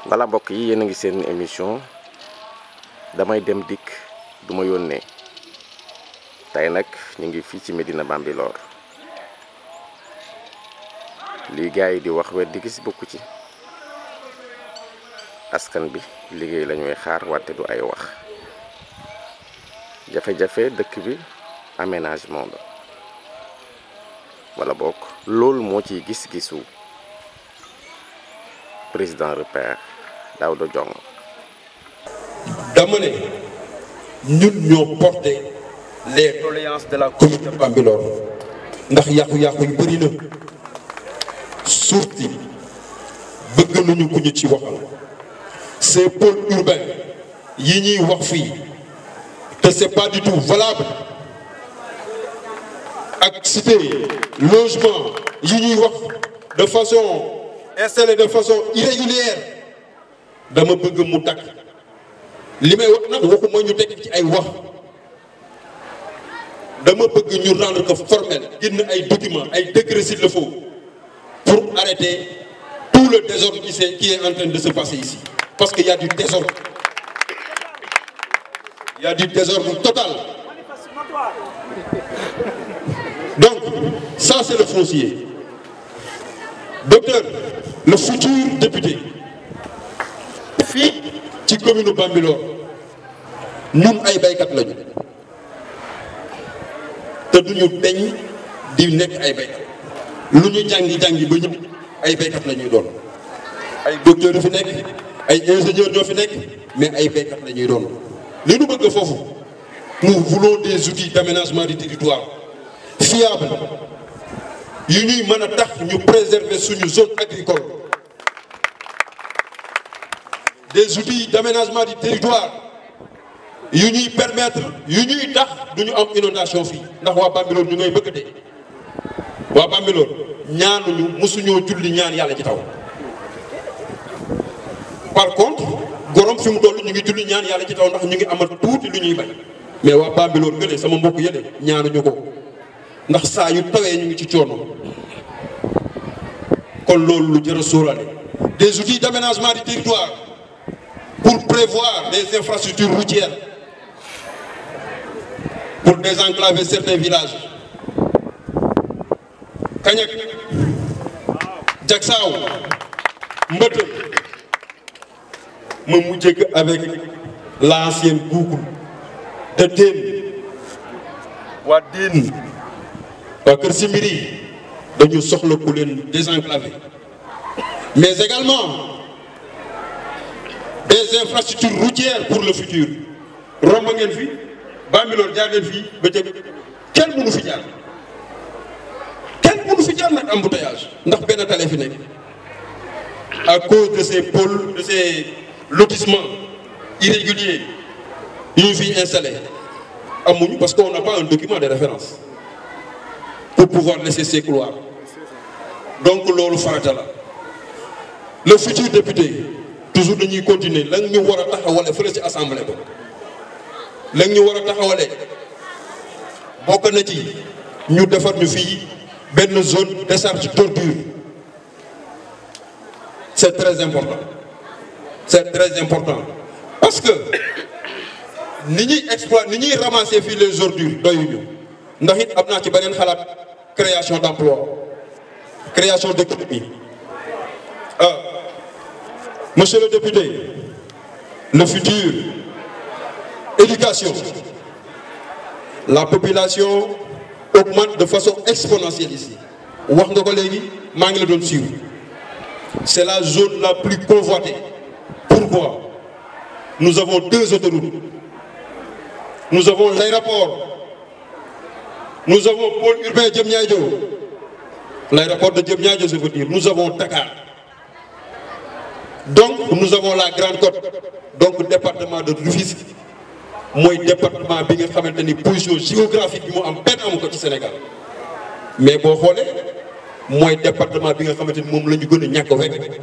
voilà mbokk yi yéen a ngi seen émission damay dem dikk du ma yónnee tey nag ñu ngi fii ci Médina Bambilor lii gars yi di wax wet di gis bokku ci askan bi liggéey la ñuy xaar wante du ay wax jafe-jafe dëkk bi aménagement la wala bokk loolu moo ciy gis-gisu président repère Daouda Diong dama ne ñun ñoo porté les doléances de la commune de Bambilor ndax yàqu-yàqu yu bëri na surtout bëgg nañu ku ñu ci waxal ces pôles urbains yi ñuy wax fii te c'est pas du tout valable ak cité logement yi ñuy wax de façon installé de façon irrégulière dama bëgg mu takk li may wax nag waxuma ñu teg ci ay wax dama bëgg ñu rendre ko formel génn ay documents ay décrets s'il le faut pour arrêter tout le désordre qui s'est qui est en train de se passer ici parce qu'il y a du désordre il y a du désordre total donc ça c'est le foncier docteur le futur député fii ci commune Bambilor ñun ay baykat lañu te duñu deñ di nekk ay baykat lu ñu jàngi jàngi ba ñëpp ay baykat la ñuy doon ay docteur yu fi nekk ay ingénieur ñoo fi nekk mais ay baykat la ñuy doon li ñu bëgg foofu nous voulons des outils d'aménagement du territoire fiables yu ñuy mën a tax ñu préserver suñu zone agricole des outils d'aménagement du territoire yu ñuy permettre yu ñuy tax du ñu am inondation fii ndax waa Bambilor ñu ngay bëgg de waa Bambilor ñaanuñu mosuñoo julli ñaan yàlla ci taw par contre gorom fi mu toll ñu ngi julli ñaan yàlla ci taw ndax ñu ngi amal tuuti lu ñuy bay mais waa Bambilor gële sama mbokk yële ñaanuñu ko ndax saa yu tawee ñu ngi ci coono kon loolu lu jar a sóoraale des outils d'aménagement du territoire pour prévoir des infrastructures routières pour désenclaver certains villages Kañak Jaksaaw Mbëtë ma mujjee ko avec l'ancienne boucle de Dén waa Dén waa Kër Simbiri dañu soxla ku leen désenclaver mais également des infrastructures routières pour le futur romb ngeen fi Bambilor jaar ngeen fii ba ca kenn mënu fi jaar kenn mënu fi jaar nag embouteillage ndax benn tali fi nekk à cause de ces pôles de ces lotissements irréguliers yu ñu fiy installé amuñu parce qu'on n'a pas un document de référence pour pouvoir laisser ces couloirs donc loolu farata la le futur député toujours dañuy continuer la ñu war a taxawale fële ci assemblée ba la ñu war a taxawale bokk na ci ñu defar ñu fii benn zone décharge d'ordures c'est très important c'est très important parce que ni ñuy exploiter ni ñuy ramasser fii les ordures doyuñu ndax it am naa ci beneen xalaat création d'emploi création d'économie ah monsieur le député le futur éducation la population augmente de façon exponentielle ici wax nga ko léegi maa ngi la doon suivre c'est la zone la plus convoitée pourquoi nous avons deux autoroutes nous avons l'aéroport nous avons pôle urbain Diamniadio l'aéroport de Diamniadio je veux dire nous avons Dakar donc nous avons la Grande Côte donc département de Rufisque mooy département bi nga xamante ni position géographique bi mu am benn amu ko ci Sénégal mais boo xoolee mooy département bi nga xamante ni moom la ñu gën a ñàkk wekk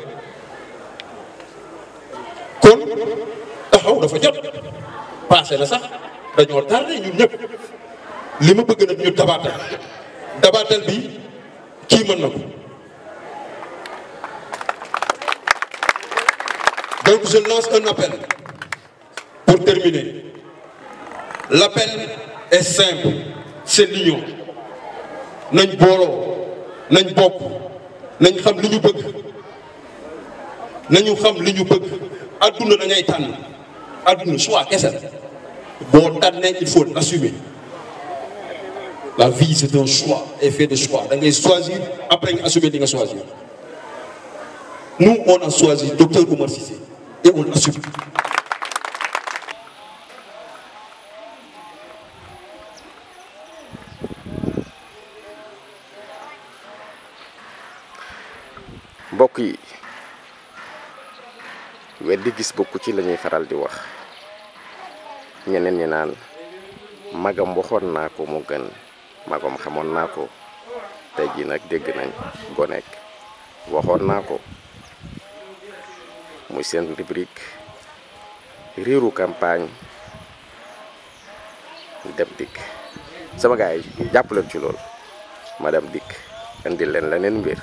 kon taxaw dafa jot passé na sax dañoo tardé ñun ñëpp li ma bëgg nag ñu dabaatal dabaatal bi kii mën na ko Donc je lance un appel pour terminer. L'appel est simple, c'est l'union. nañ booloo nañ bokk nañ xam li ñu bëgg nañu xam li ñu bëgg adduna da ngay tànn adduna choix kese la boo tànnee il faut l'assumer la vie c'est un choix et fait de choix da ngay choisir après nga assumer li nga choisir nous on a choisi docteur Oumar Cissé et on l'assume mbokk yi weddi gis bokku ci lañuy faral di wax ñeneen ñi naan magam waxoon naa ko mu gën magam xamoon naa ko tey jii nag dégg nañ gonek waxoon naa ko muy seen rubrique riiru campagne dem dikk sama gars yi jàpp leen ci loolu ma dem dikk indi leen leneen mbir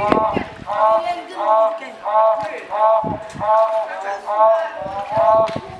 Thank you.